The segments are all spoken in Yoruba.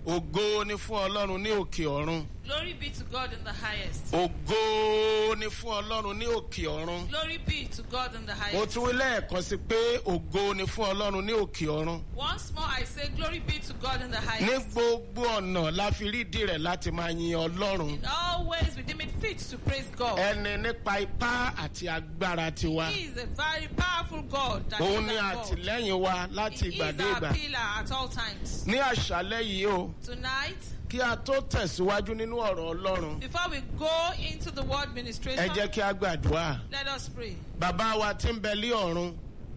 ògo ni fún ọlọ́run ní òkè ọ̀run Glory be to God in the highest. ògo ni fún ọlọ́run ní òkè ọ̀run Glory be to God in the mo highest. tún wí lẹ́ẹ̀kan sí pé ògo ni fún ọlọ́run ní òkè ọ̀run Once more I say, Glory be to God in the ní highest. gbogbo ọ̀nà la fi rí ìdí rẹ̀ láti máa yin ọlọ́run In all ways we deem it fit to praise God. ẹni nípa ipá àti agbára tiwa He is a very powerful God. That òun is ni our God. àtìlẹ́yìn wa láti He ìgbà is dé our ìgbà pillar at all times. ní àṣálẹ́ yìí o Tonight, kí a tó tẹ̀síwájú nínú ọ̀rọ̀ ọlọ́run before we go into the word ẹ ministration, jẹ́ kí a gbàdúrà. let us pray. bàbá wa tí ń bẹ lé ọ̀run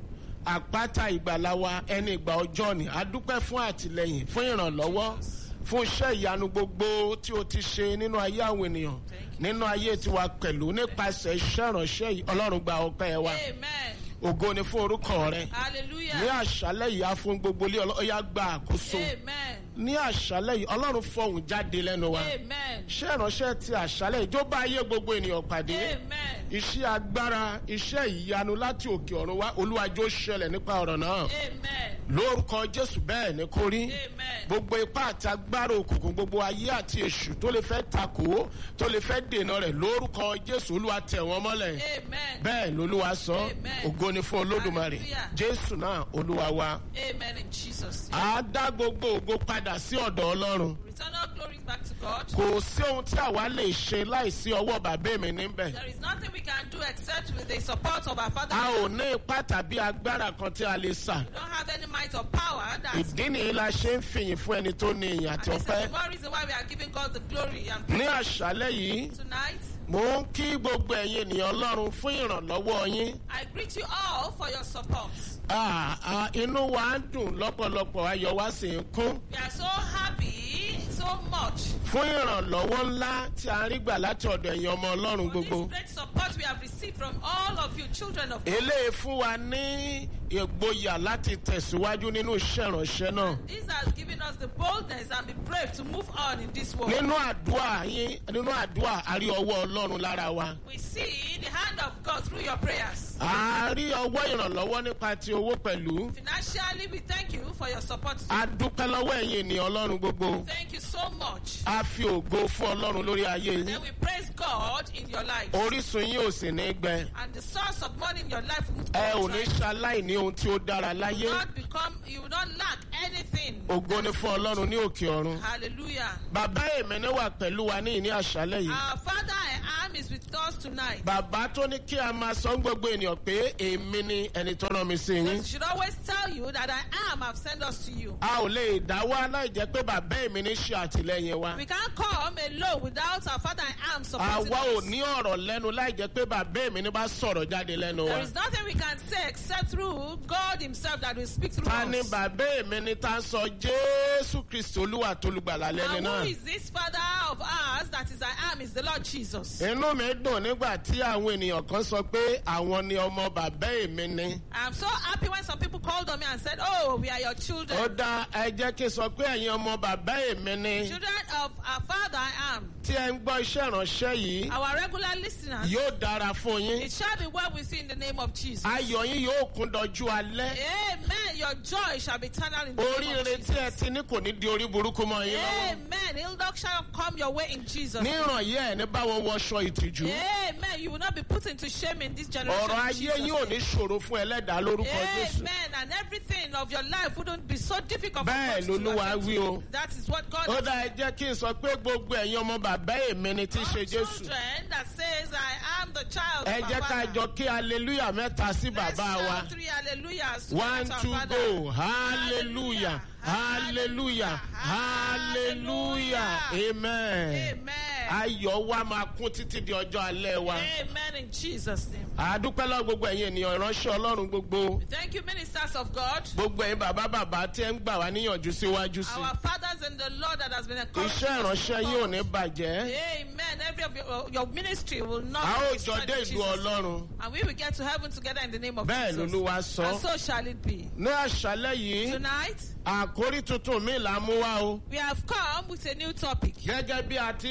àpáta ìgbàlá wa ẹni ìgbà ọjọ́ ni a dúpẹ́ fún àtìlẹyìn fún ìrànlọ́wọ́ fún iṣẹ́ ìyanu gbogbo tí o ti ṣe nínú ayé àwọn ènìyàn nínú ayé tiwa pẹ̀lú nípasẹ̀ iṣẹ́ ìránṣẹ́ yìí ọlọ́run gba ọpẹ́ wa Amen. ògo ni fún orúkọ rẹ ní Hallelujah. àṣálẹ́ yìí á fún gbogbo ilé ọlọ́yà gba àkóso Amen. ní àṣálẹ́ yìí ọlọ́run fọhùn jáde lẹ́nu wa Amen. iṣẹ́ ìránṣẹ́ ti àṣálẹ́ yìí tó bá ayé gbogbo ènìyàn pàdé Amen. iṣẹ́ agbára iṣẹ́ ìyanu láti òkè ọ̀run wá olúwàjò ṣẹlẹ̀ nípa ọ̀rọ̀ náà Amen. lórúkọ jésù bẹ́ẹ̀ ni kò rí Amen. gbogbo ipá àti agbára òkùnkùn gbogbo ayé àti èṣù tó lè fẹ́ takò tó lè fẹ́ dènà rẹ̀ lórúkọ jésù olúwa tẹ̀ wọ́n mọ́lẹ̀ Amen. bẹ́ẹ̀ lolúwa sọ Amen. ògo ni fún olódùmarè Hallelujah. jésù náà olúwa wa Amen in Jesus' name. á dá gbogbo ògo padà sí ọ̀dọ̀ ọlọ́run Return all glory back to God. kò sí ohun tí àwa lè ṣe láìsí ọwọ́ bàbá mi níbẹ̀ There is nothing we can do except with the support of our Father. a ò ní ipá tàbí agbára kan tí a lè sà We don't have any might or power. That's ìdí nìyí la ṣe ń fìyìn fún ẹni tó ní ìyìn and àti this is ọpẹ́ the one reason why we are giving God the glory and ní àṣálẹ́ yìí tonight. mò ń kí gbogbo ẹ̀yin ènìyàn ọlọ́run fún ìrànlọ́wọ́ yín I greet you all for your support. Ah, ah, inú wa ń dùn lọ́pọ̀lọpọ̀ ayọ̀ wa sì ń kún We are so happy so much fún ìrànlọ́wọ́ ńlá tí a rí gbà láti ọ̀dọ̀ ẹ̀yin ọmọ ọlọ́run for gbogbo this great support we have received from all of you children of God. eléyìí fún wa ní ìgboyà láti tẹ̀síwájú nínú iṣẹ́ ìránṣẹ́ náà This has given us the boldness and the brave to move on in this world. nínú àdúrà yín nínú àdúrà a rí ọwọ́ ọlọ́run lára wa We see the hand of God through your prayers. a rí ọwọ́ ìrànlọ́wọ́ nípa ti owó pẹ̀lú Financially, we thank you for your support. a dúpẹ́ lọ́wọ́ ẹ̀yin ènìyàn ọlọ́run gbogbo Thank you so much. a fi ògo fún ọlọ́run lórí ayé yín And we praise God in your life. orísun yín ò sì ní gbẹ And the source of money in your life will ẹ ò ní not ṣaláìní ohun tí ó dára láyé become, you will not lack anything. ògo ni fún ọlọ́run ní òkè ọ̀run Hallelujah. bàbá èmi ní wà pẹ̀lú wa ní ìní àṣálẹ̀ yìí Our Father I am is with us tonight. bàbá tó ní kí a máa sọ fún gbogbo ènìyàn pé èmi ni ẹni tó rán mi sí yín We should always tell you that I am have sent us to you. a ò lè dá wá láì jẹ́ pé bàbá èmi ní ṣe àtìlẹ́yìn wa We can't come alone without our Father I am supporting àwa ò us. ní ọ̀rọ̀ lẹ́nu láì jẹ́ pé bàbá èmi ní bá sọ̀rọ̀ jáde lẹ́nu wa There is nothing we can say except through God Himself that will speak through ta ni us. bàbá èmi ní tá a sọ jésù kristu olúwa tolùgbàlà lẹ́ni And náà. who is this Father of ours that is I am is the Lord Jesus. inú mi dùn nígbà tí àwọn ènìyàn kan sọ pé àwọn ni ọmọ bàbá èmi ni. I'm so happy when some people called on me and said, Oh, we are your children. ó dá ẹ jẹ́ kí n sọ pé ẹ̀yin ọmọ bàbá èmi ni. Children of our Father I am. tí ẹ ń gbọ́ iṣẹ́ ìránṣẹ́ yìí Our regular listeners. yóò dára fún yín. It shall be well with you in the name of Jesus. ayọ̀ yín yóò kún dọjú alẹ́. Amen. Your joy shall be eternal in the name oríire of tí ẹ Jesus. ti ní kò ní di orí burúkú mọ́ yín lọ́wọ́. Amen. Ill luck shall come your way in Jesus. ní ìrànyẹ́ ẹ̀ ní báwọn wọṣọ ìtìjú. Amen. You will not be put into shame in this generation. ọ̀rọ̀ in ayé Jesus' yín ò name. ní ṣòro fún ẹlẹ́dàá lórúkọ jésù. Amen. And everything of your life wouldn't be so difficult for Bẹ́ẹ̀ God to lolúwa attend wí to. o. That is what God ó has dá ẹ jẹ́ kí n sọ pé gbogbo ẹ̀yin ọmọ bàbá èmi ni tí í ṣe All jésù. children that says I am the child ẹ of jẹ́ our ká Father. jọ kí hallelujah mẹ́ta sí Let's bàbá wa. shout three hallelujahs to one our two Father. go hallelujah hallelujah hallelujah amen. Amen. ayọ̀ wa máa kún títí di ọjọ́ alẹ́ wa. Amen in Jesus' name. àdúpẹ́ lọ́wọ́ gbogbo ẹ̀yin ènìyàn ìránṣẹ́ ọlọ́run gbogbo. Thank you, ministers of God. gbogbo ẹ̀yin bàbá bàbá tí ẹ ń gbà wá níyànjú síwájú sí. Our fathers in the Lord that has been encouraged. iṣẹ́ ìránṣẹ́ yìí ò ní bàjẹ́. Amen. Every of your, your ministry will not a ó be jọ destroyed dé in ìlú Jesus' name. ọlọ́run. And we will get to heaven together in the name of bẹ́ẹ̀ Jesus. lolúwa And sọ. so shall it be. ní àṣálẹ́ yìí Tonight, àkórí tuntun mi là ń mú wá o. we have come with a new topic. gẹ́gẹ́ bí a ti fi rán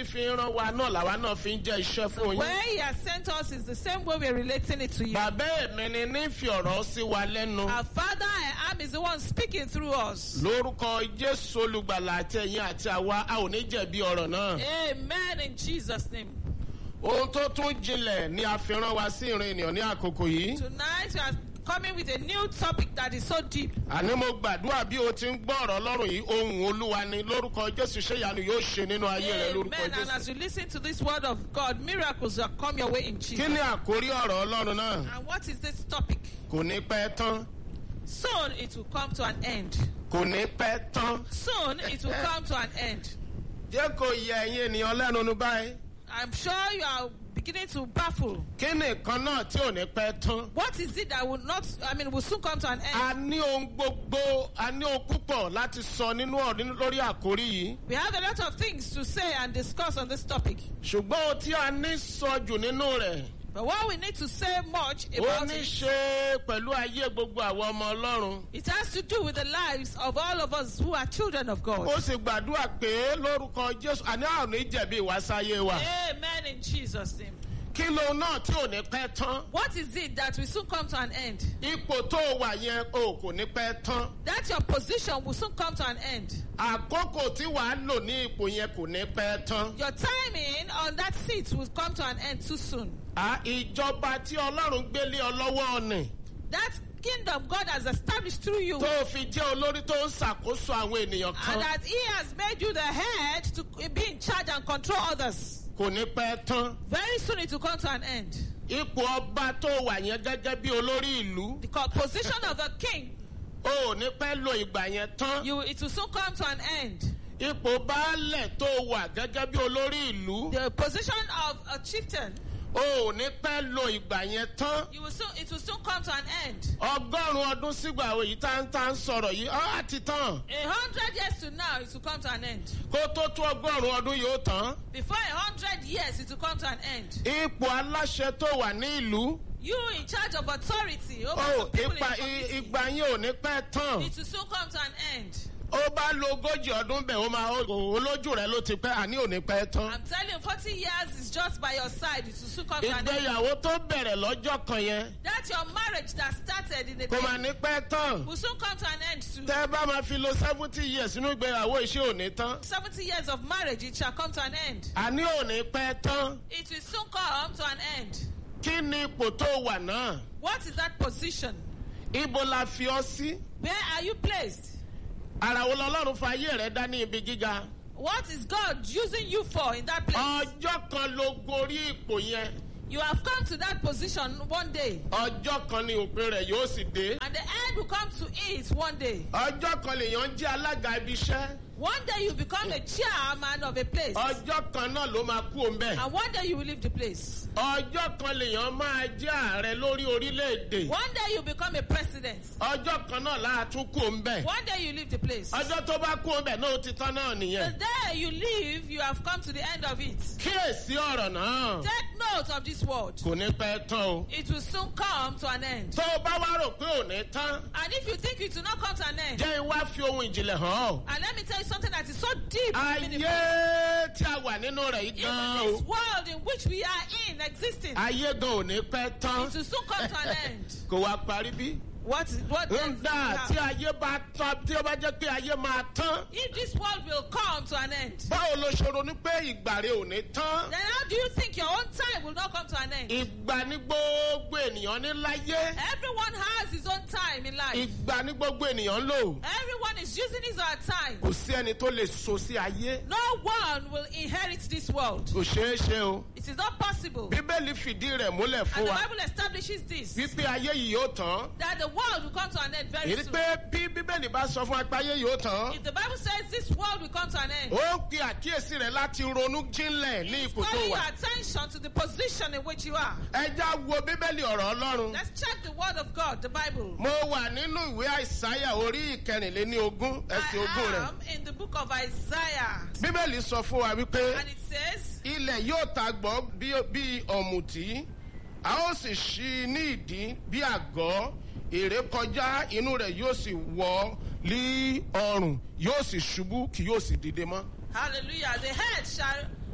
rán wa náà làwa náà fi ń jẹ́ iṣẹ́ fún yín. Where he has sent us is the same way we're relating it to you. bàbá èmi ni ní fi ọ̀rọ̀ sí wa lẹ́nu. Our Father I am is the one speaking through us. lórúkọ jésù olùgbàlà àti ẹ̀yin àti àwa a ò ní jẹ̀bi ọ̀rọ̀ náà. Amen in Jesus' name. ohun tó tún jinlẹ̀ ni a fi rán wa sí ìrìn ènìyàn ní àkókò yìí. Tonight we are coming with a new topic that is so deep. àní mo gbàdúrà bí o ti ń gbọ́ ọ̀rọ̀ ọlọ́run yìí ohun olúwa ni lórúkọ jésù ṣé ìyanu yóò ṣe nínú ayé rẹ lórúkọ Amen. And as jésù. you listen to this word of God, miracles will come your way in kí Jesus. ni àkórí ọ̀rọ̀ ọlọ́run náà? And what is this topic? kò ní pẹ́ tán Soon it will come to an end. kò ní pẹ́ tán. Soon it will come to an end. jẹ́ kó yẹ ẹ̀yin ènìyàn lẹ́nu nu báyìí. I'm sure you are beginning to baffle. kí ni nǹkan náà tí ò ní pẹ́ tán? What is it that will not, I mean, will soon come to an end? a ní ohun gbogbo a ní ohun púpọ̀ láti sọ nínú ọ̀rọ̀ lórí àkórí yìí. We have a lot of things to say and discuss on this topic. ṣùgbọ́n ohun tí a ní sọ jù nínú rẹ̀ But what we need to say much ó about ní it, ṣe pẹ̀lú ayé gbogbo àwọn ọmọ ọlọ́run. it has to do with the lives of all of us who are children of God. ó sì gbàdúrà pé lórúkọ jésù àní àwọn ò ní jẹ̀bi ìwásáyé wa. Amen in Jesus' name. kí ló náà tí ò ní pẹ́ tán? What is it that will soon come to an end? ipò tó wà yẹn o kò ní pẹ́ tán. That your position will soon come to an end. àkókò tí wàá lò ní ipò yẹn kò ní pẹ́ tán. Your timing on that seat will come to an end too soon. À, ìjọba tí ọlọ́run gbélé ọ lọ́wọ́ ni That kingdom God has established through you, tó o fi jẹ́ olórí tó ń ṣàkóso àwọn ènìyàn and kan that He has made you the head to be in charge and control others. kò ní pẹ́ tán. Very soon it will come to an end. ipò ọba tó wà yẹn gẹ́gẹ́ bí olórí ìlú The co- position of a king, o ò ní pẹ́ lo ìgbà yẹn tán. you, it will soon come to an end. ipò baálẹ̀ tó wà gẹ́gẹ́ bí olórí ìlú The position of a chieftain, o ò ní pẹ́ lo ìgbà yẹn tán. you will soon, it will soon come to an end. ọgọ́rùn-ún ọdún sígbà èyí tá ń tá ń sọ̀rọ̀ yìí ọ́ àti tán. A hundred years to now, it will come to an end. kó tó tó ọgọ́rùn-ún ọdún yóò tán. Before a hundred years, it will come to an end. ipò aláṣẹ tó wà ní ìlú You in charge of authority over o some people in ipa the community, ìgbà yẹn ò ní pẹ́ tán. it will soon come to an end. ó bá lo ogójì ọdún bẹ̀ ó máa ó- olójú rẹ̀ ló ti pẹ́ àní ò ní pẹ́ tán. I'm telling you, 40 years is just by your side. It will soon come to an end. ìgbéyàwó tó bẹ̀rẹ̀ lọ́jọ́ kan yẹn That's your marriage that started in the kò máa day. ní pẹ́ tán. Will soon come to an end too. tẹ́ ẹ bá máa fi lo seventy years nínú ìgbéyàwó iṣẹ́ ò ní tán. 70 years of marriage, it shall come to an end. àní ò ní pẹ́ tán. It will soon come to an end. kí ni ipò tó wà náà? What is that position? ibo la fi ọ sí? Where are you placed? ara wo lọ́lọ́run fa ayé rẹ̀ dá ní ibi gíga? What is God using you for in that place? ọjọ́ kan ló gorí ipò yẹn. You have come to that position one day, ọjọ́ kan ni òpin rẹ̀ yóò sì dé. and the end will come to it one day. ọjọ́ kan lèèyàn jẹ́ alága ibi iṣẹ́. One day you become a chairman of a place, ọjọ́ kan náà ló máa kú òun bẹ́ẹ̀. and one day you will leave the place. ọjọ́ kan lèèyàn máa jẹ́ ààrẹ lórí orílẹ̀-èdè. One day you become a president. ọjọ́ kan náà láà tún kú òun bẹ́ẹ̀. One day you leave the place. ọjọ́ tó bá kú òun bẹ́ẹ̀ náà ó ti tán náà The nìyẹn. day you leave, you have come to the end of it. kíyèsí ọ̀rọ̀ náà Take note of this word. kò ní pẹ́ tán o. It will soon come to an end. tó o bá wá rò pé ò ní tán And if you think it will not come to an end, jẹ́ iwá fi ohun ìjìnlẹ̀ hàn ọ́. and let me tell you something that is so deep, and meaningful. ayé tí a wà nínú rẹ̀ yìí even gan this o. world in which we are in existing, ayé gan ò ní pẹ́ tán. it will soon come to an end. kò wá parí bí. What is what? then ńgbà tí ayé bá tán tí ó bá jẹ́ pé ayé máa tán. If this world will come to an end, báwo ló ṣe ronú pé ìgbà rẹ ò ní tán. then how do you think your own time will not come to an end? ìgbà ní gbogbo ènìyàn ní láyé. Everyone has his own time in life. ìgbà ní gbogbo ènìyàn ń lò. Everyone is using his own time. kò sí ẹni tó lè so sí ayé. No one will inherit this world. kò ṣeé ṣe o. It is not possible. bíbélì fìdí rẹ̀ múlẹ̀ And fún the wa. Bible establishes this wípé ayé yìí yóò tán. that the world will come to an end very èyí soon. pé bí bíbélì bá sọ fún wa pé ayé yóò tán. If the Bible says this world will come to an end, ó ń pe àkíyèsí rẹ̀ láti ronú jínlẹ̀ ní it's ipò tó calling your wà. attention to the position in which you are. ẹja wo bíbélì ọ̀rọ̀ ọlọ́run. Let's check the word of God, the Bible. mo wà nínú ìwé àìsáyà orí ìkẹrìnléní ogún ẹsẹ̀ ogún I rẹ̀. am in the book of Isaiah. bíbélì sọ fún wa wípé And it says, ilẹ̀ yóò ta gbọ́ bí bí ọ̀mùtí a ó sì ṣí i ní ìdí bí àgọ́ èrè kọjá inú rẹ̀ yóò sì wọ́ lí ọrùn yóò sì ṣubú kì yóò sì dìde mọ́. Hallelujah. The head shall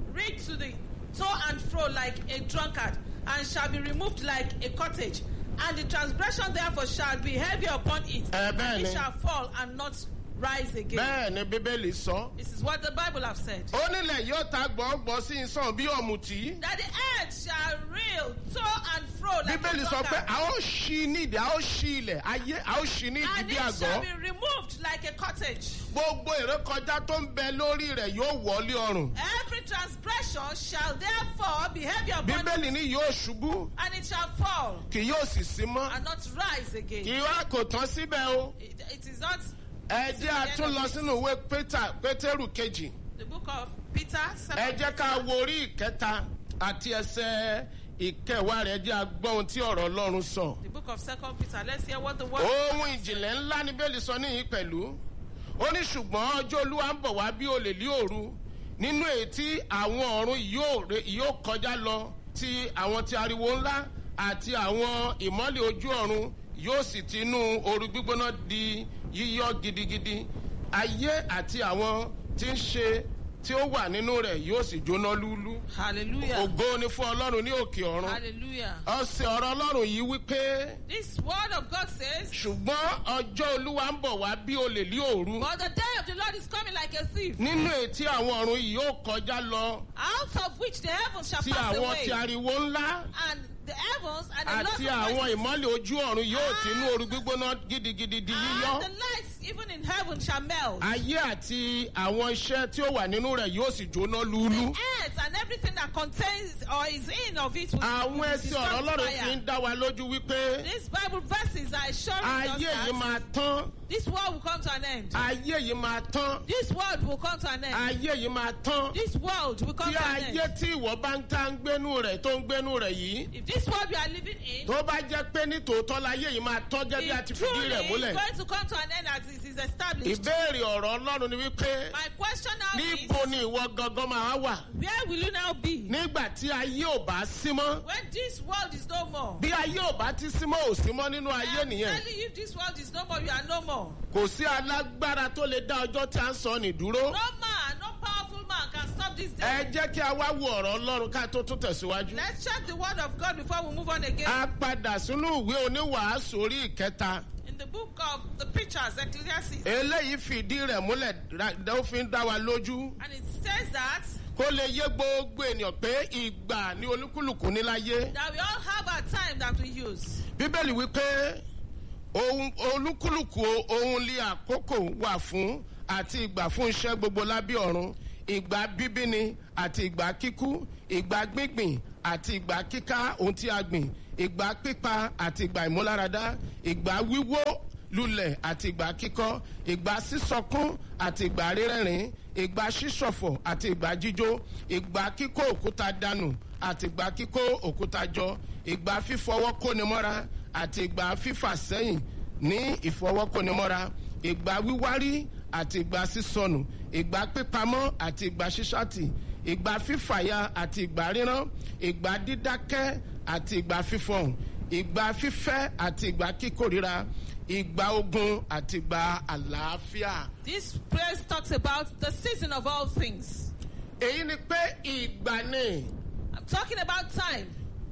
read to the to and fro like a drunkard, and shall be removed like a cottage. And the transgression therefore shall be heavy upon it, Eh, and bẹ́ẹ̀ it ni. shall fall and not rise again. bẹ́ẹ̀ ni bíbélì sọ. This is what the Bible have said. ó nílẹ̀ yóò ta gbọ́ngbọ́n sí ìsàn bí ọ̀mùtí. That the earth shall reel to and fro like bíbélì a sọ pé drunkard, a ó ṣí nídìí a ó ṣí ilẹ̀ ayé a ó ṣí nídìí and bí it shall àgọ́. be removed like a cottage. gbogbo ìrékọjá tó ń bẹ lórí rẹ̀ yóò wọlé ọrùn. Every transgression shall therefore be heavy upon it, bíbélì ní yóò ṣubú and it shall fall kì yóò sì sí mọ́. and not rise again. kì í wá kò tán síbẹ̀ o. It, it is not ẹ jẹ́ a tún lọ sínú ìwé Pétà- pétérù kejì. the book of Peter. ẹ second jẹ́ ká wo orí ìkẹta àti ẹsẹ̀ ìkẹwàá rẹ̀ jẹ́ agbọ́n ohun tí ọ̀rọ̀ ọlọ́run sọ. The book of Second Peter. Let's hear what the word. ohun ìjìnlẹ̀ ńlá ní bẹ́ẹ̀lì sọ níyìn pẹ̀lú ó ní ṣùgbọ́n ọjọ́ olúwa ń bọ̀ wá bí olè lí òru nínú èyí tí àwọn ọ̀run yóò re- yóò kọjá lọ ti àwọn ti ariwo ńlá àti àwọn ìmọ́lẹ̀ ojú ọ̀run yóò sì ti inú ooru gbígbóná di yíyọ gidigidi ayé àti àwọn tí ń ṣe tí ó wà nínú rẹ̀ yóò sì jóná lúlú Hallelujah. ògo ni fún ọlọ́run ní òkè ọ̀run Hallelujah. ọ̀sẹ̀ ọ̀rọ̀ ọlọ́run yìí wípé This word of God says, ṣùgbọ́n ọjọ́ olúwa ń bọ̀ wá bí olè lí òru But the day of the Lord is coming like a thief, nínú ètí àwọn ọ̀run yìí yóò kọjá lọ out of which the heavens shall tí pass àwọn away, ti ariwo ńlá and the heavens and the àti Lord's àwọn voices, ìmọ́lẹ̀ ojú ọ̀run yóò ti inú ooru gbígbóná gidigidi di yíyọ and the lights even in heaven shall melt. ayé àti àwọn iṣẹ́ tí ó wà nínú rẹ̀ yóò sì jóná lúlú. earth and everything that contains or is in of it will, àwọn will be ẹsẹ̀ ọ̀rọ̀ destroyed ọlọ́run by fi fire. ń dá wa lójú wípé These Bible verses are assuring us ayé yìí that máa tán this world will come to an end. ayé yìí máa tán This world will come to an end. ayé yìí máa tán This world will come tí to an ayé end. tí ìwọ bá ń tá ń gbénú rẹ̀ tó ń gbénú rẹ̀ yìí If this world we are living in tó bá jẹ́ pé ní tòótọ́ láyé yìí máa tán gẹ́gẹ́ bí a ti is fìdí truly rẹ̀ múlẹ̀. going to come to an end as it is established, ìbéèrè ọ̀rọ̀ ọlọ́run ni wípé my question now is, níbo ni ìwọ gangan máa wà where will you now be nígbà tí ayé ò bá sí mọ́ when this world is no more? bí ayé ò bá ti sí mọ́ ò sí mọ́ nínú ayé I'm nìyẹn telling you, if this world is no more, you are no more. kò sí alágbára tó lè dá ọjọ́ tí a ń sọ ní dúró No man, no powerful man can stop this day. ẹ jẹ́ kí a wá wo ọ̀rọ̀ ọlọ́run ká tó tún tẹ̀síwájú. Let's check the word of God before we move on again. a padà sínú ìwé oníwàásù orí ìkẹta In the book of the preachers, Ecclesiastes, eléyìí fìdí rẹ̀ múlẹ̀ ra- ó fi ń dá wa lójú and it says that kó lè yé gbogbo ènìyàn pé ìgbà ní olúkúlùkù ní láyé. that we all have our time that we use. bíbélì wípé ohun olúkúlùkù ohun lé àkókò wà fún àti ìgbà fún iṣẹ́ gbogbo lábẹ́ ọ̀run ìgbà bíbíni àti ìgbà kíkú ìgbà gbígbìn àti ìgbà kíká ohun tí a gbìn ìgbà pípa àti ìgbà ìmúláradá ìgbà wíwó lulẹ̀ àti ìgbà kíkọ́ ìgbà sísọkún àti ìgbà rírẹ́rìn ìgbà sísọ̀fọ̀ àti ìgbà jíjó ìgbà kíkó òkúta dànù àti ìgbà kíkó òkúta jọ ìgbà fífọwọ́ kónimọ́ra àti ìgbà fífà sẹ́yìn ní ìfọwọ́kónimọ́ra ìgbà wíwárí àti ìgbà sísọnù ìgbà pípamọ́ àti ìgbà ṣíṣàtì ìgbà fífàya àti ìgbà ríran ìgbà dídákẹ́ àti ìgbà fífọhùn ìgbà fífẹ́ àti ìgbà kíkórira ìgbà ogun àti ìgbà àlàáfíà. This place talks about the season of all things. èyí ni pé ìgbà ni I'm talking about time.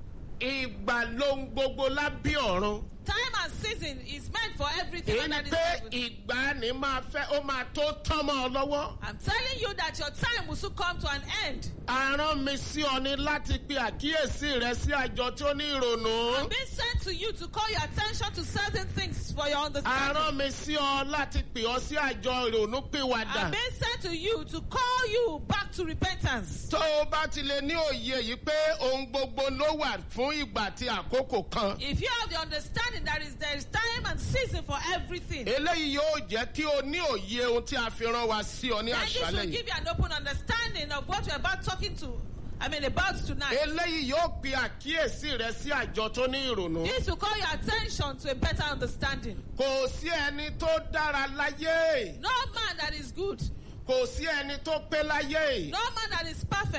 ìgbà lohun gbogbo lábí ọ̀run. Time and season is meant for everything èyí under ni this pé heaven. ìgbà ni máa fẹ́ ó máa tó tán mọ́ ọ lọ́wọ́. I'm telling you that your time will soon come to an end. arán mi sí ọ ni láti pe àkíyèsí rẹ sí àjọ tí ó ní ìrònú. I'm being sent to you to call your attention to certain things for your understanding. arán mi sí ọ láti pè ọ sí àjọ ìrònú pìwàdà. I'm being sent to you to call you back to repentance. tó o bá ti lè ní òye yìí pé ohun gbogbo ló wà fún ìgbà tí àkókò kan. If you have the understanding that is there is time and season for everything, eléyìí yóò jẹ́ kí o ní òye ohun tí a fi rán wa sí ọ ní then this will àṣálẹ̀ yìí. give you an open understanding of what we're about talking to. I mean about tonight. eléyìí yóò pe àkíyèsí rẹ sí àjọ tó ní ìrònú. This will call your attention to a better understanding. kò sí ẹni tó dára láyé No man that is good, kò sí ẹni tó pé láyé no man that is perfect,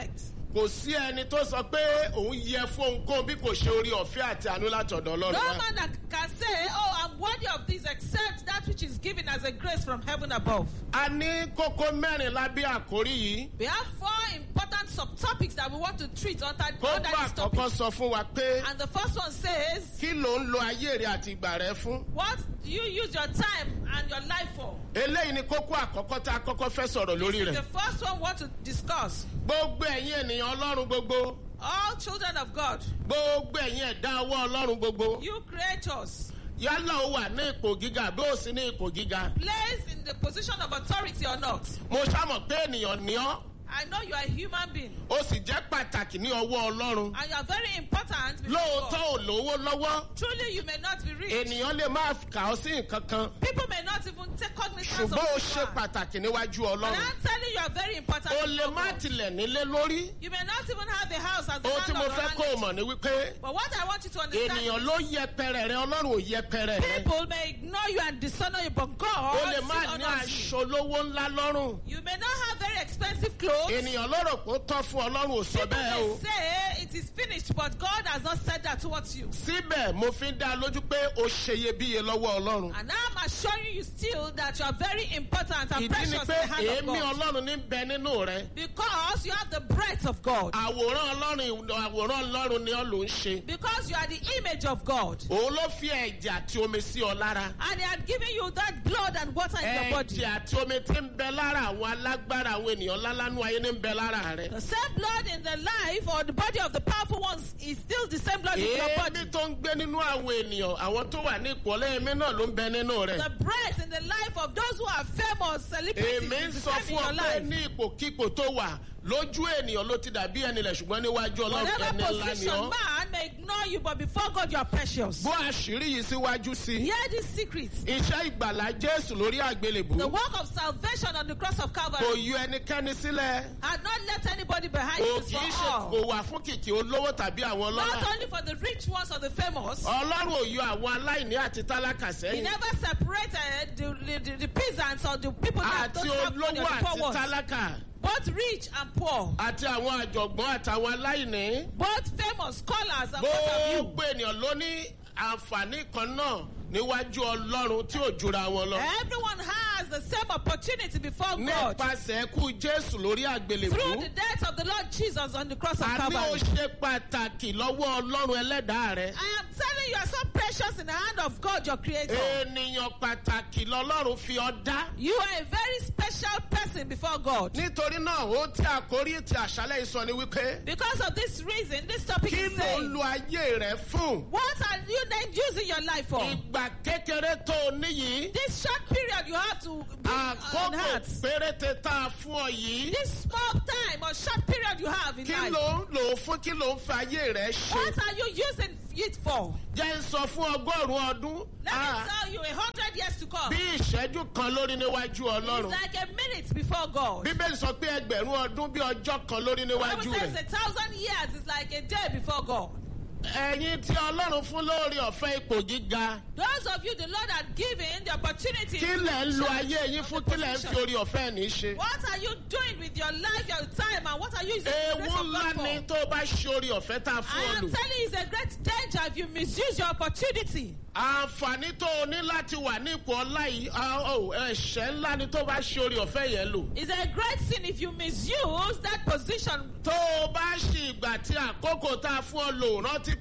kò sí ẹni tó sọ pé òun yẹ fún ohunkóhun bí kò ṣe orí ọ̀fẹ́ àti àánú látọ̀dọ̀ ọlọ́run No wá. man that can say, Oh, I'm worthy of this except that which is given as a grace from heaven above. a ní kókó mẹ́rin lábẹ́ àkórí yìí. We have four important subtopics that we want to treat under, under kókó this àkọ́kọ́ topic. sọ fún wa pé And the first one says, kí ló ń lo ayé rẹ àti ìgbà rẹ fún. What do you use your time and your life for? eléyìí ni kókó àkọ́kọ́ tá a kọ́kọ́ fẹ́ sọ̀rọ̀ lórí This is rẹ̀. the first one we want to discuss. gbogbo ẹ̀yin ènìyàn ọlọ́run gbogbo All children of God, gbogbo ẹ̀yin ẹ̀dá ọwọ́ ọlọ́run gbogbo you creators, yálà ó wà ní ipò gíga bí ó sì ní ipò gíga. placed in the position of authority or not. mo ṣàmọ̀ pé ènìyàn ní ọ́ I know you are a human being ó sì jẹ́ pàtàkì ní ọwọ́ ọlọ́run. and you are very important. before lóòótọ́ God. ò lówó lọ́wọ́ Truly, you may not be rich. ènìyàn lè má kà ọ́ sí nǹkan kan People may not even take cognizance of ṣùgbọ́n ó who ṣe you are. pàtàkì níwájú But ọlọ́run. I'm telling you, you are very important. o before lè má God. tilẹ̀ nílé lórí. You may not even have a house as the ohun tí mo landlord or fẹ́ kó o landlady. mọ̀ ni wípé But what I want you to understand ènìyàn ló yẹpẹrẹ rẹ ọlọ́run ò yẹpẹrẹ rẹ. People may ignore you and dishonor you, but o God lè má still ní honors you. aṣọ lówó ńlá lọ́rùn. You may not have very expensive clothes. ènìyàn ló rò pé ó tọ́ fún ọlọ́run ò sọ People bẹ́ẹ̀ may o. say it is finished, but God has not said that towards you. síbẹ̀ mo fi ń dá a lójú pé o ṣe iyebíye lọ́wọ́ ọlọ́run. And I'm assuring you still that you are very important and ìdí precious ni in pé the hand of èémí God. ọlọ́run ní bẹ nínú rẹ. Because you have the breath of God. àwòrán ọlọ́run àwòrán ọlọ́run ni ọ ló ń ṣe. Because you are the image of God. òun ló fi ẹ̀jẹ̀ àti omi sí ọ lára. And He had given you that blood and water in your body. ẹ̀jẹ̀ àti omi tí ń bẹ lára àwọn alágbára àwọn ènìyàn lálánú ayé ní ń bẹ lára rẹ. The same blood in the life or the body of the powerful ones is still the same blood in your body. èémí tó ń gbé nínú àwọn ènìyàn àwọn tó wà ní ìpọ́lẹ̀ èémí náà ló ń bẹ nínú rẹ. The breath in the life of those who are famous celebrities èmi ń is the sọ same in fún your ọ pé life. ní ipòkípò tó wà lójú ènìyàn ló ti dàbí ẹni lẹ̀ ṣùgbọ́n níwájú ọlọ́run Whatever ẹni ńlá ni position ọ́. man may ignore you, but before God you are precious. bó àṣírí yìí síwájú sí i. Hear this secret. iṣẹ́ ìgbàlá jésù lórí àgbélébù The work of salvation on the cross of kò Calvary yọ ẹnikẹ́ni sílẹ̀. had not left anybody behind. kò It is kì í for ṣe all. kò wà fún kìkì olówó tàbí àwọn Not ọlọ́lá. only for the rich ones or the famous. ọlọ́run ò yọ àwọn aláìní àti tálákà He sẹ́yìn. never separated the, the, the, the peasants or the people that àti don't have money or olówó the àti poor ones. tálákà Both rich and poor. àti àwọn àjọ̀gbọ́n àtàwọn aláìní. Both famous scholars and what have you. gbogbo ènìyàn ló ní àǹfààní kan náà níwájú ọlọ́run tí ò jura wọn lọ. Everyone has the same opportunity before God. nípasẹ̀ kú jésù lórí àgbélébù. Through the death of the Lord Jesus on the cross of a ní ó Calvary. ṣe pàtàkì lọ́wọ́ ọlọ́run ẹlẹ́dàá rẹ. I am telling you, you are so precious in the hand of God, your creator. ènìyàn pàtàkì lọ́lọ́run fi ọ dá. You are a very special person before God. nítorí náà ó tí àkórí ti àṣálẹ̀ ìsọ ni wípé Because of this reason, this topic kí is ló ń saying, lo ayé rẹ fún. what are you then using your life for? ìgbà kékeré tó o níyìí This short period you have to be on àkókò heart. péréte tá a fún ọ yìí This small time or short period you have in kí life. ló ń lò ó fún kí ló ń fi ayé rẹ ṣe. What are you using it for? jẹ́ ń sọ fún ọgọ́rùn-ún ọdún Let ah, me tell you, a hundred years to come. bí ìṣẹ́jú kan lórí níwájú It's ọlọ́run. like a minute before God. bíbélì sọ pé ẹgbẹ̀rún ọdún bí ọjọ́ kan lórí The níwájú Bible says rẹ̀. a thousand years is like a day before God. ẹ̀yin tí ọlọ́run fún lórí ọ̀fẹ́ ipò gíga Those of you the Lord had given the opportunity. kí to lẹ̀ ń lo share ayé yín of fún the kí lẹ̀ ń position. fi orí ọ̀fẹ́ ní í ṣe. What are you doing with your life, your time, and what are you using the ewu grace of ńlá God for? ni tó o bá ṣe orí ọ̀fẹ́ tá a fún I ọ am lò. telling you, it's a great danger if you misuse your opportunity. àǹfààní tó o ní láti wà ní ipò ọlá yìí ah, oh, ẹ̀ṣẹ̀ ńlá ni tó o bá ṣe orí ọ̀fẹ́ yẹn lò. It's a great sin if you misuse that position. tó o bá ṣe ìgbà tí àkókò tá a fún ọ lò rántí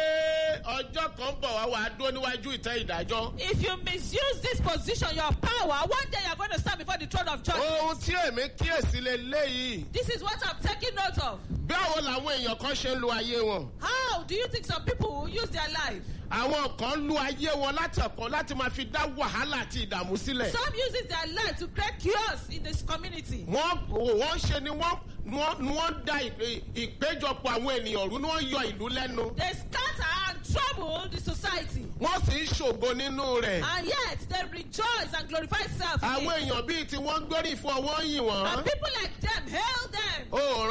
pé ọjọ́ kan bọ̀ wá wàá dúró níwájú ìtẹ́ ìdájọ́. If you misuse this position, your power, one day you're going to stand before the throne of judgment. ohun tí èmi kíyèsí lè léyìí. This is what I'm taking note of. báwo làwọn èèyàn kan ṣe ń lo ayé wọn. How do you think some people will use their life? àwọn kan lu ayé wọn látọ̀kọ́ láti máa fi dá wàhálà àti ìdààmú sílẹ̀. Some uses their life to create chaos in this community. wọ́n wọ́n ṣe ni wọ́n wọ́n ni wọ́n da ìpè- ìpéjọpọ̀ àwọn ènìyàn rú ni wọ́n yọ ìlú lẹ́nu. They scatter and trouble the society. wọ́n sì ń ṣògo nínú rẹ̀. And yet they rejoice and glorify self. in àwọn it. èèyàn bíi tí wọ́n ń gbórí fún ọ wọ́n yìn And wọ́n. people like them hail them. o ò rántí pé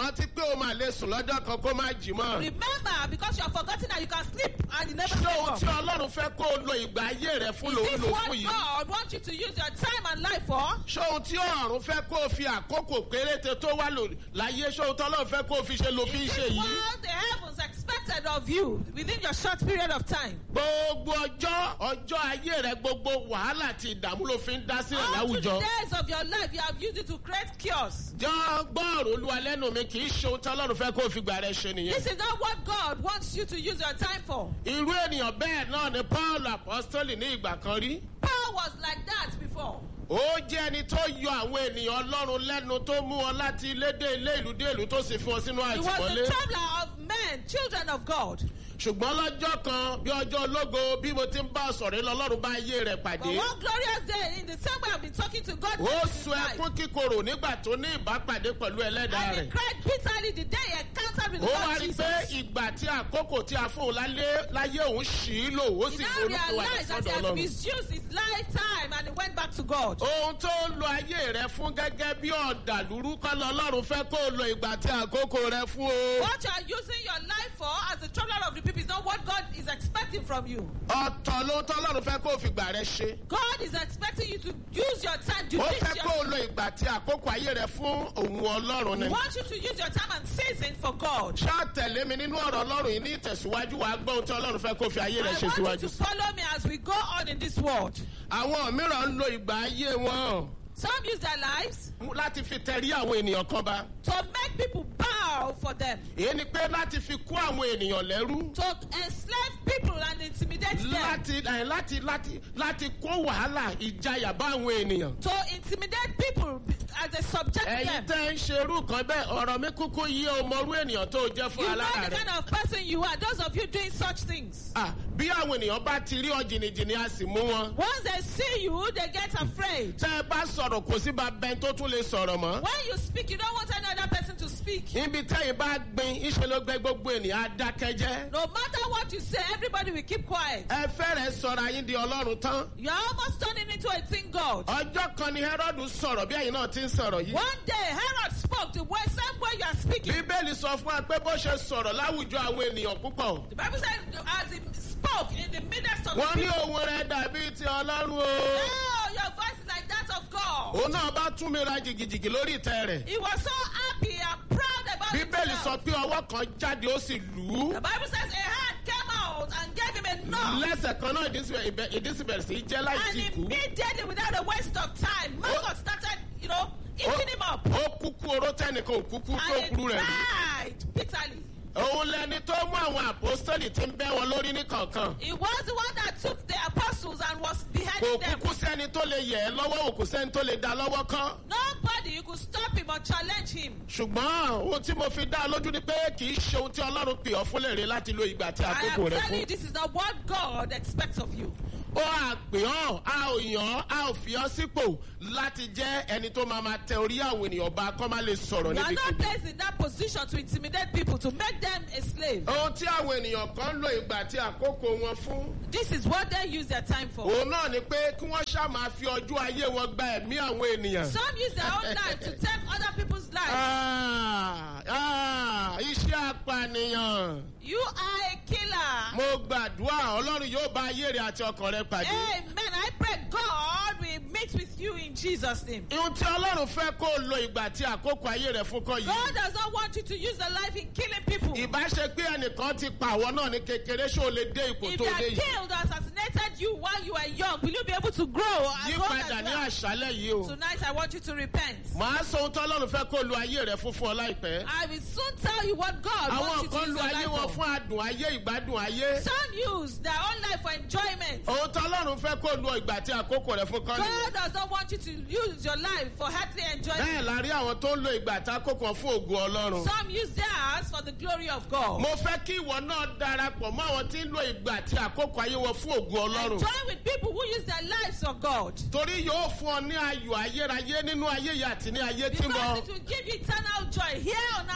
ṣé o máa lè sùn lọ́jọ́ kan kó má jí mọ́. Remember, because you have forgotten that you can sleep and you never ṣé wake ohun up. tí ọlọ́run fẹ́ kó o lo ìgbà ayé rẹ fún lòun Is lò this what fún yìí. God wants you to use your time and life for? ṣé ohun tí ọ̀run fẹ́ kó o fi àkókò péréte tó wà lò láyé ṣé ohun tí ọlọ́run fẹ́ kó o fi ṣe lo fi ń Is ṣe this yìí. what the heavens expected of you within your short period of time? gbogbo ọjọ́ ọjọ́ ayé rẹ gbogbo wàhálà àti ìdààmú ló fi ń dá sílẹ̀ All to the láwùjọ. days of your life, you have used it to create chaos. jọ gbọ́ọ̀rọ̀ olúwa lẹ́nu mi kì í ṣe ohun tí ọlọ́run fẹ́ kó o fi gbà rẹ ṣe nìyẹn. This is not what God wants you to use your time for. irú ènìyàn bẹ́ẹ̀ náà ni paul apostoli ní ìgbà kan rí. Paul was like that before. ó jẹ́ ẹni tó yọ àwọn ènìyàn ọlọ́run lẹ́nu tó mú wọn láti ilé dé ilé ìlú dé ìlú tó sì fún wọn sínú He was the àtìmọ́lé. traveler of men, children of God. ṣùgbọ́n lọ́jọ́ kan bí ọjọ́ ológo bí mo ti ń bá a sọ̀rọ̀ lọ lọ́run bá ayé rẹ̀ But pàdé. one glorious day, in the same way I've been talking to God, ó in his sun life, ẹkún kíkorò nígbà tó ní ìbápàdé pẹ̀lú ẹlẹ́dàá and he rẹ̀. cried bitterly the day he encountered with ó the wá Lord rí i Jesus. pé ìgbà tí àkókò tí a fún un lálé láyé òun ṣì í lò ó He sì now forúkọ wà realized that he sọ́dọ̀ has ọlọ́run. misused his lifetime and he went back to God. ohun tó ń lo ayé rẹ fún gẹ́gẹ́ bí ọ̀dàlúrú kọ́ lọ ọlọ́run fẹ́ kó o lo ìgbà tí àkókò rẹ fún o. What you are using your life for as the traveler of the people is not what God is expecting from you. ọ̀tọ̀ ló ń tọ́ ọlọ́run fẹ́ kó o fi gbà rẹ ṣe. God is expecting you to use your time to ó teach fẹ́ kó o your lo ìgbà tí àkókò ayé rẹ fún òun ọlọ́run He ni. wants you to use your time and season for God. ṣá tẹ̀lé mi nínú ọ̀rọ̀ ọlọ́run yìí ní ìtẹ̀síwájú wa gbọ́ ohun tí ọlọ́run fẹ́ kó o fi ayé rẹ I ṣe want you síwájú. to follow me as we go on in this world. àwọn mìíràn ń lo ìgbà ayé wọn Some use their lives láti fi tẹ̀rí àwọn ènìyàn kan bá. to make people bow for them, èyí ni pé láti fi kó àwọn ènìyàn lẹ́rú. to enslave people and intimidate them, láti ẹ̀, láti láti láti kó wàhálà ìjayà bá àwọn ènìyàn. to intimidate people as they subject ẹ̀yin them. tẹ́ ń ṣerú kan bẹ́ẹ̀ ọ̀rọ̀ mi kúkú yí ọmọrú ènìyàn tó jẹ́ fún You know alára the rẹ̀. kind of person you are. Those of you doing such things. Ah, bí àwọn ènìyàn bá ti rí ọ jìnnìjìnnì a sì mú wọn. Once they see you, they get afraid. tẹ́ ẹ bá sọ̀rọ̀ kò sí bá bẹ́ẹ̀ tó tún lè sọ̀rọ̀ mọ́. When you speak, you don't want any other person to speak. níbi tẹ́yìn bá gbin iṣẹ́ ló gbẹ gbogbo ènìyàn á dákẹ́jẹ́. No matter what you say, everybody will keep quiet. ẹ fẹ́rẹ̀ sọ̀rọ̀ ayín di ọlọ́run tán. You're almost turning into a thing God. ọjọ́ kan ni Hẹ́rọ́dù sọ̀rọ̀ bí ẹ̀yin náà ti ń sọ̀rọ̀ yìí. One day, Herod spoke the way, same way you are speaking. bíbélì sọ fún wa pé bó ṣe sọ̀rọ̀ láwùjọ àwọn ènìyàn púpọ̀. The Bible said, as he spoke in the midst of wọ́n the ní people, ohun rẹ̀ dàbí ti ọlọ́run o. oh, your voice is like that of God. òun náà bá tún mi ra jìgìjìgì lórí ìtẹ́ rẹ̀. He was so happy and proud about bíbélì sọ himself. pé ọwọ́ kan jáde ó sì lù ú. The Bible says a hand came out and gave him a knock. lẹ́sẹ̀ kan náà ìdí sì bẹ̀rẹ̀- ìdí sì bẹ̀rẹ̀ sí í jẹ́ láì And tí kú. immediately, without a waste of time, Marcus started, you know, eating him up. ó kúkú oró tẹ́nìkan ò kúkú tó And he kúrú rẹ̀ rí. cried bitterly. òun lẹni tó mú àwọn àpòstọ́lì tí ń bẹ́ wọn lórí ní kọ̀ọ̀kan. He was the one that took the apostles and was kò beheading them. kúkú sẹ́ni tó lè yẹ̀ ẹ́ lọ́wọ́ kò sẹ́ni tó lè dá lọ́wọ́ kán. Nobody you could stop him or challenge him. ṣùgbọ́n ohun tí mo fi dá a lójú ni pé kì í ṣe ohun tí ọlọ́run pè ọ́ fún lèrè láti lo ìgbà tí I àkókò am rẹ telling you, fún. this is not what God expects of you. ó à pè ọ́ a ò yàn ọ́ a ò fi ọ́ sípò láti jẹ́ ẹni tó máa ma tẹ orí àwọn ènìyàn bá kọ́ máa lè sọ̀rọ̀ You are níbi not kíbi. placed in that position to intimidate people, to make them a slave. ohun tí àwọn ènìyàn kan lo ìgbà tí àkókò wọn fún. This is what they use their time for. òun náà ni pé kí wọ́n ṣáà máa fi ọjọ́ ayé wọn gba ẹ̀mí àwọn ènìyàn. Some use their own life to take other people's lives. Ah, ah, iṣẹ́ apànìyàn. You are a killer. mo gbàdúrà ọlọ́run yóò bá ayé rẹ àti ọkàn rẹ pàdé. Amen. I pray God will meet with you in Jesus' name. ihun tí ọlọ́run fẹ́ kó o lo ìgbà tí àkókò ayé rẹ fún kọ́ yìí. God does not want you to use the life in killing people. If ìbá ṣe pé ẹnìkan ti pa àwọn náà ní kékeré ṣé o lè dé ipò tó they dé are yìí. killed or assassinated you while you were young, will you be able to grow and yí grow padà as ní well? àṣálẹ̀ yìí o. Tonight I want you to repent. màá sọ ohun tí ọlọ́run fẹ́ kó o lo ayé rẹ fún fún ọ láìpẹ́. I will soon tell you what God wants àwọn you to kan use lo your ayé wọn life for. fún adùn ayé ìgbádùn ayé. Some use their own life for enjoyment. ohun tí ọlọ́run fẹ́ kó o lo ìgbà tí àkókò rẹ fún kọ́ nìyẹn. God does not want you to use your life for earthly enjoyment. bẹ́ẹ̀ la rí àwọn tó ń lo ìgbà tí àkókò wọn fún ògùn ọlọ́run. Some use theirs for the glory of God. mo fẹ́ kí ìwọ náà darapọ̀ mọ́ àwọn tí ń lo ìgbà tí àkókò ayé wọn fún ògùn ọlọ́run. Join with people who use their lives for God. torí yóò fún ọ ní ayọ̀ ayérayé nínú ayé yìí àti ní ayé tí ń Because bọ̀. it will give you eternal joy here on earth and even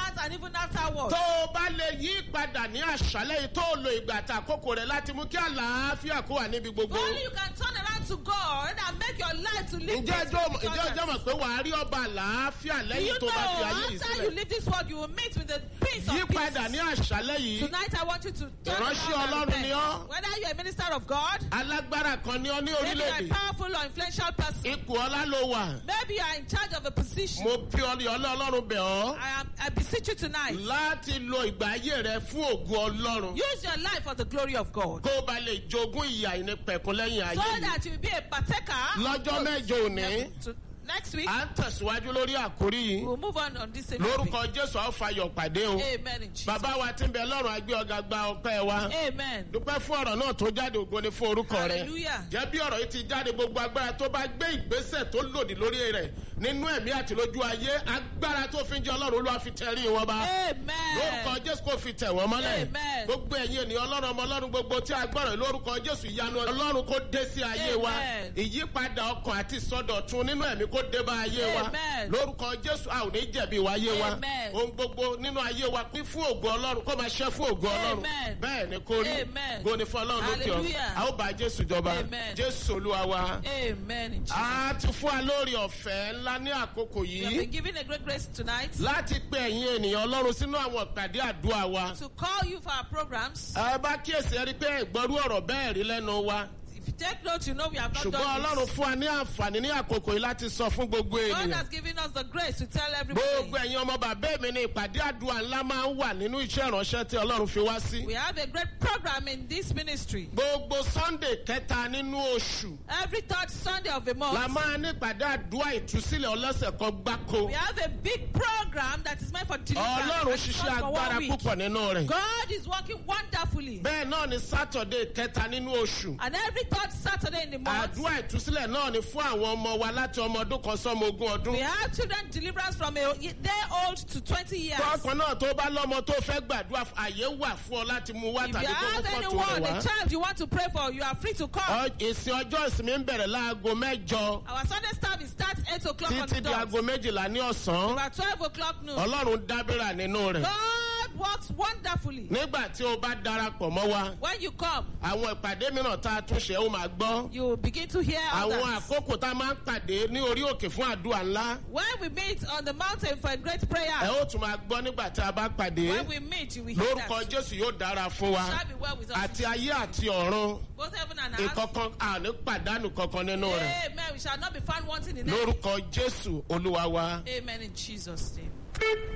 even afterwards. tó o bá lè yí padà ní àṣálẹ́ yìí tó o lo ìgbà àti àkókò rẹ̀ láti mú kí àlàáfíà kó wà níbi If gbogbo. only you can turn around to God and make your life to live ǹjẹ́ peaceful ẹjọ́ with ǹjẹ́ ọjọ́ others. mọ̀ pé wàá rí ọba àlàáfíà Do lẹ́yìn you tó bá fi ayé know yìí after you sílẹ̀. leave this world you will meet with the prince yí of padà ní peace. àṣálẹ́ yìí Tonight I want you to turn Ìránṣẹ́ around and Ọlọ́run ni ọ́. repent. Whether you're a minister of God, alágbára kan ní ọ ní maybe you're a orílẹ̀-èdè powerful or influential person, ipò ọlá ló wà maybe you are in charge of a position. mo bí ọ ní ọlọ́ ọlọ́run bẹ̀ ọ́ I, am, I beseech you tonight. láti lo ìgbà ayé rẹ fún ògùn ọlọ́run Use your life for the glory of God. kó o bá lè jogún ìyà ìnípẹ̀kun lẹ́yìn ayé So yìí. that you will be a partaker. of lọ́jọ́ those. mẹ́jọ òní To- Next week, à ń tẹ̀síwájú lórí àkórí yìí we'll move on on this same topic. lórúkọ jésù àwọn fàyọ̀ pàdé o Amen in Jesus. bàbá wa tí ń bẹ lọ́rùn agbé ọ̀gá gba ọpẹ́ wa Amen. dúpẹ́ fún ọ̀rọ̀ náà tó jáde ògo ni fún orúkọ rẹ Hallelujah. jẹ́ bí ọ̀rọ̀ yìí ti jáde gbogbo agbára tó bá gbé ìgbésẹ̀ tó lòdì lórí rẹ̀ nínú ẹ̀mí àti lójú ayé agbára tó fi ń jẹ́ ọlọ́run olúwa fi tẹ̀rí wọn bá lórúkọ Amen. jésù kò fi tẹ̀ wọ́n mọ́lẹ̀ Amen. gbogbo ẹ̀yin ènìyàn ọlọ́run ọmọ ọlọ́run gbogbo tí a gbọ́rọ̀ lórúkọ jésù ìyanu ọlọ́run kó dé sí ayé wa Amen. ìyípadà ọkàn àti ìsọdọ̀tun nínú ẹ̀mí kó dé bá ayé wa Amen. lórúkọ jésù a ò ní jẹ̀bi ìwà ayé wa Amen. ohun gbogbo nínú ayé wa pín fún ògo ọlọ́run kó máa ṣẹ́ fún ògo ọlọ́run Amen. bẹ́ẹ̀ ni kó rí Amen. goni fún ọlọ́run lókè ọ Hallelujah. a ó bá jésù jọba Amen. jésù olúwa wa Amen in Jesus. a ti fún wa lórí ọ̀fẹ́ ńlá ní àkókò We have yìí been given a great grace tonight láti pe ẹ̀yin ènìyàn ọlọ́run sínú àwọn ìpàdé àdúrà wa. to call you for our programs. ẹ bá kíyèsí ẹ rí i pé ìgbọ́rú ọ̀rọ̀ bẹ́ẹ̀ rí lẹ́nu wa If you take note, you know we have not ṣùgbọ́n done ọlọ́run this. fún wa ní àǹfààní ní àkókò yìí láti sọ fún gbogbo God ènìyàn. has given us the grace to tell everybody. gbogbo ẹ̀yin ọmọ bàbá mi ní ìpàdé àdúrà ńlá máa ń wà nínú iṣẹ́ ìránṣẹ́ tí ọlọ́run fi wá sí. We have a great program in this ministry. gbogbo sunday kẹta nínú oṣù Every third Sunday of the la month, máa ní ìpàdé àdúrà ìtúsílẹ̀ ọlọ́sẹ̀ kan gbáko. we have a big program that is meant for deliverance. ọlọ́run and it's ṣiṣẹ́ not for one agbára week. púpọ̀ nínú rẹ̀. God is working wonderfully. bẹ́ẹ̀ náà ni saturday kẹta nínú oṣù. And every third Saturday in the month, àdúrà ìtúsílẹ̀ náà ni fún àwọn ọmọ wa láti ọmọ ọdún kan sọ́mọ ogún ọdún. we have children deliverance from a day old to 20 years. tọkàn náà tó bá lọ́mọ tó fẹ́ gbàdúrà fún- àyè wà fún ọ láti mú wá If tàbí you kó mú have fọ́tò anyone, rẹ̀ a wá. child you want to pray for, you are free to come. Ọ- ìsìn ọjọ́ ìsinmi ń bẹ̀rẹ̀ láago mẹ́jọ Our Sunday service starts 8 o'clock on the títí di dot. aago méjìlá ní ọ̀sán. About 12 o'clock noon. ọlọ́run dábìrà nínú rẹ̀. God works wonderfully. nígbà tí o bá darapọ̀ mọ́ wa When you come, àwọn ìpàdé mìíràn tá a tún ṣe ó máa gbọ́. you begin to hear àwọn others. àkókò tá a máa ń pàdé ní orí òkè fún àdúrà ńlá. When we meet on the mountain for a great prayer, ẹ ó tún máa gbọ́ nígbà tí a bá pàdé. when we meet, you will hear lórúkọ that. jésù yóò dára fún wa. Shall be well with us. àti ayé àti ọ̀run. Both heaven and earth. ìkọ̀kan àní pàdánù kankan nínú rẹ̀. Amen. We shall not be found wanting in it. lórúkọ jésù olúwa wa. Amen in Jesus' name.